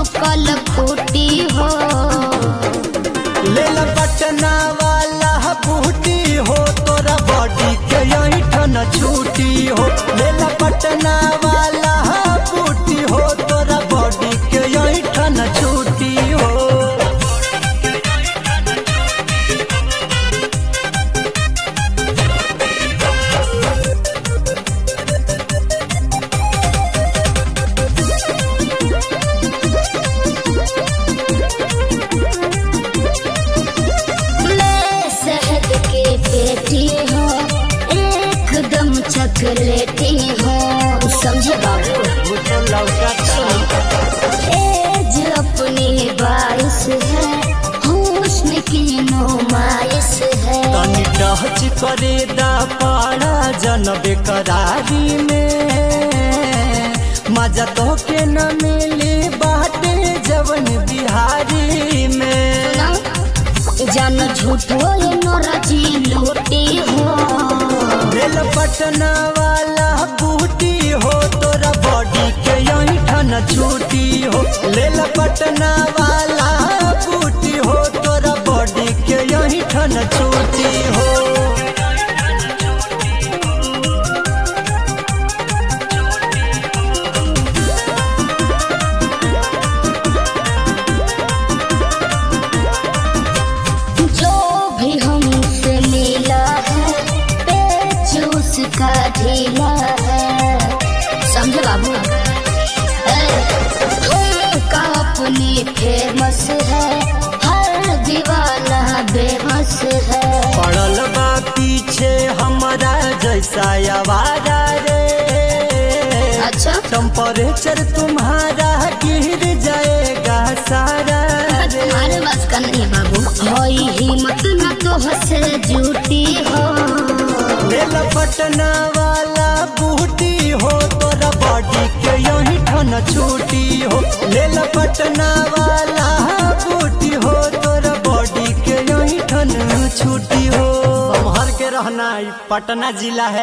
ठोकल फूटी हो लेल पटना वाला बूटी हो तोरा बॉडी के यही ठन छूटी हो लेल पटना वाला बूटी हो तोरा बॉडी के यही ठन छूटी हो मैं शहद के पेटी हो एकदम चकलेटी हो समझे बाबू वो तो लौटा एज अपनी बारिश है हुस्न की नुमाइश है तनी डहच करे दा पाड़ा जन बेकरारी में मजा तो के न मिली बाटे जवन बिहारी में जन झूठो ये नौरजी लूटी हो दिल पटना वाला बूटी हो तोरा बॉडी के यही ठन छूटी हो लेल पटना वाला बूटी हो तोरा बॉडी के यही ठन छूटी हो जो भी हमसे मिला है पेच उसका ढीला है समझे बाबू का अपनी फेमस है हर दीवाना बेबस है पड़ल बा पीछे हमारा जैसा आवारा रे अच्छा टेम्परेचर तुम्हारा गिर जाएगा सारा रे तुम्हारे बस का नहीं बाबू होई हिम्मत न तो हसे जूटी हो लेल पटना वाला बूटी हो तोरा बॉडी के यही ठन छूटी हो लेल पटना वाला बूटी हो तोरा बॉडी के यही ठन छूटी हो संभर के रहना ई पटना जिला है